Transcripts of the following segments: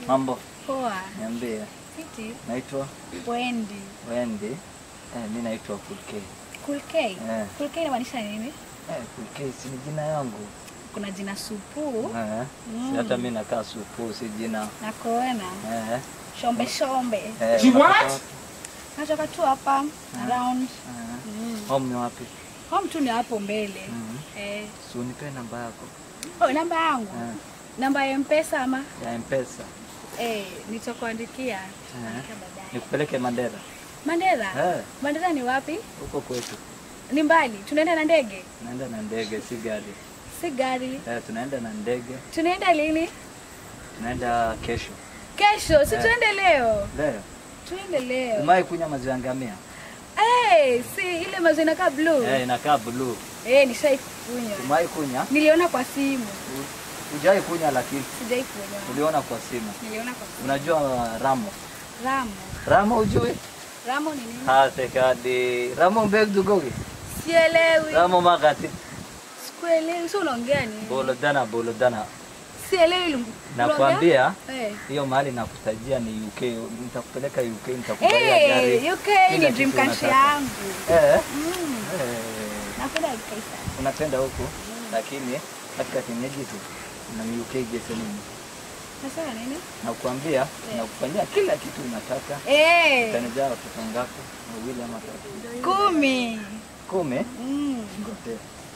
Mambo, Poa. niambie. Fiti. Naitwa Wendy. Wendy. Eh, mi naitwa Kulk. Cool K. Eh. Cool K inamaanisha nini? Eh, Kulk si ni jina yangu. Kuna jina Supu Eh. Mm. Si hata mi nakaa supu si jina. na Koena. Eh. Shombe shombe. Eh, She unatoka what? wapi? Natoka tu hapa around. Eh. Mm. Home ni wapi? Home tu ni hapo mbele. Mm. Eh. Si unipe namba yako. Oh, namba yangu. Eh. Namba ya M-Pesa ama? Ya M-Pesa. Eh, nitakuandikia. Eh. Nitakuandikia baadaye. Nikupeleke Mandera. Mandera? Eh. Mandera ni wapi? Huko kwetu. Ni mbali. Tunaenda na ndege? Tunaenda na ndege si gari. Si gari. Eh, tunaenda na ndege. Tunaenda lini? Tunaenda kesho. Kesho. Si Eh. tuende leo. Leo. Tuende leo. Umai kunywa maziwa ya ngamia? Eh, si ile maziwa inakaa blue. Eh, inakaa blue. Eh, nishaikunywa. Umai kunywa? Niliona kwa simu. Hujai kunywa lakini Sijai kunywa. uliona kwa simu. Niliona kwa simu. Unajua Ramo? Ramo. Ramo hujui? Ramo ni nini? Hate kadi. Ramo mbeg dugogi. Sielewi. Ramo magati. Sikuelewi. Sio unaongea nini? Bolodana bolodana. Sielewi lungu. Nakwambia Eh. hiyo mahali nakutajia ni UK. Nitakupeleka UK nitakubaia Eh, gari. UK Kila ni dream kitu country unataka. yangu. Eh. Mm. Eh. Napenda UK sana. Unapenda huku lakini katika kinyejiti na ni UK gese nini? Nasema nini? Nakwambia nakufanyia kila kitu unataka. Eh, Utanijaa watoto ngapi? Wawili ama tatu? kumi. Kumi? Mm. Ngote.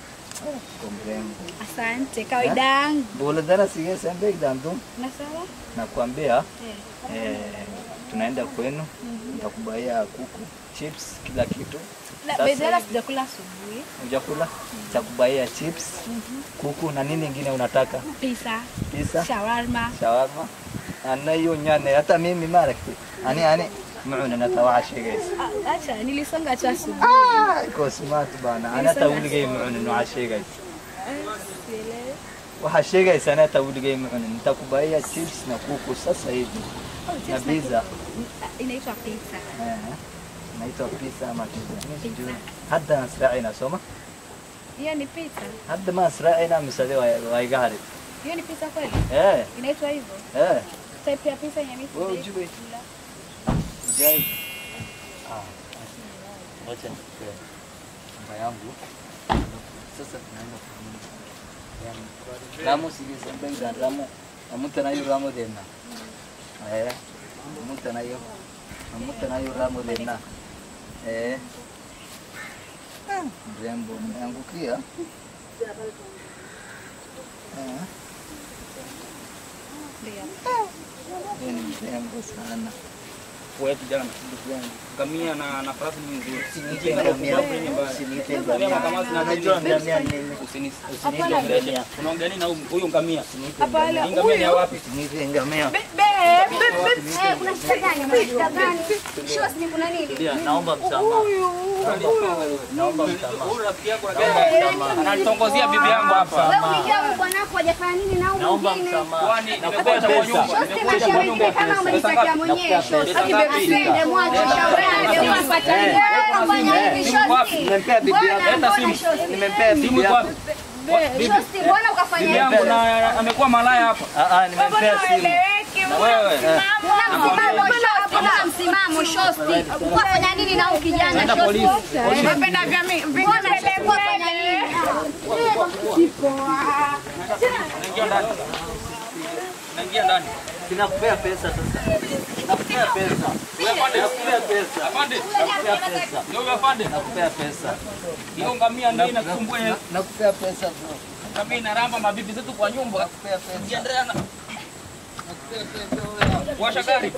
Kwa mrembo. Asante. Kawaida yangu. Boladara sige sembe dandu. Nasema? Nakwambia Eh. eh, tunaenda kwenu, nitakubaia kuku, chips, kila kitu. Na Sasa bezala hivi. sijakula asubuhi. Hujakula? Nitakubaia chips, kuku na nini ingine unataka? Pizza, Pizza, shawarma. shawarma. Ana hiyo nyane hata mimi mara kitu. Ani ani muuna natawashi guys. Ah, Acha, nilisonga tu asubuhi. Ah, iko smart bana. Ana tawligay muuna nuashi guys. Eh, sielewi. Waxaa sheegaysaa inaa tawligay muuna nitakubaia chips na kuku sasa hivi. Oh, Na just pizza. like- Inaitwa pizza. Eh, naitwa pizza ama pizza. Mimi sijui. Pizza. Hadda nasraacina sooma. Hiyo ni pizza. Hadda ma nasraacina mise waa waa iga hari. Hiyo ni pizza kweli? Eh, Inaitwa hivyo? eh. Type ya pizza yenye mimi Wewe sijai hujui? kula. Ujai. Ah. Wacha nikupe namba yangu. Sasa tunaenda kununua. Yaani, Ramo sige sembe za Ramo. Amuta na hiyo Ramo dena. Eh. Amuta na hiyo. Amuta na hiyo Ramo dena. Eh. Ah, Mrembo umeangukia. Eh. Ndio. Yeye ni mrembo sana. Wewe kijana, ngamia na na farasi ni nzuri. Usiniite ngamia. Usiniite ngamia. Unajua ngamia nini? Usini- Usiniite Hapana, ngamia. Unaongea nini na huyu- huyu ngamia? Hapana, Hii ngamia ni ya wapi? Usiniite ngamia. Eh, kuna shida gani? Kuna shida gani? Shows ni kuna nini? Ndio, naomba msamaha. Naomba msamaha. Huyu rafiki yako Naomba msamaha. ananitongozia bibi yangu hapa. Wewe ulijua huyu bwanako hajafanya nini na huyu Naomba mwingine? msamaha. Kwani Nakupea nimekuja kwa nyumba. pesa. Shows tena shauri kama umejitakia mwenyewe shows. Asende mwache shauri yake unapata nini? Wewe unafanya hivi shows. Nimempea bibi yako. Bwana, Leta mbona simu. shows? Nimempea Simu bibi iko yako. wapi? Shows, mbona ukafanya Bibi hivi? yangu na amekuwa malaya hapa. Ah ah, nimempea simu. Na wewe. Kuna msimamo shows, kuna msimamo shows. Ukafanya nini na huyu kijana Nenda shows? polisi. Polisi. Mbona shows ukafanya nini? Naingia ndani. Naingia ndani. Sinakupea pesa sasa. Nakupea pesa. Wewe afande. Nakupea pesa. Afande. Nakupea pesa. Ndio afande. Nakupea pesa. Hiyo ngamia ndio inakusumbua. Nakupea pesa bro. Ngamia inaramba mabibi zetu kwa nyumba. Nakupea pesa. Jiendelea na Washa gari.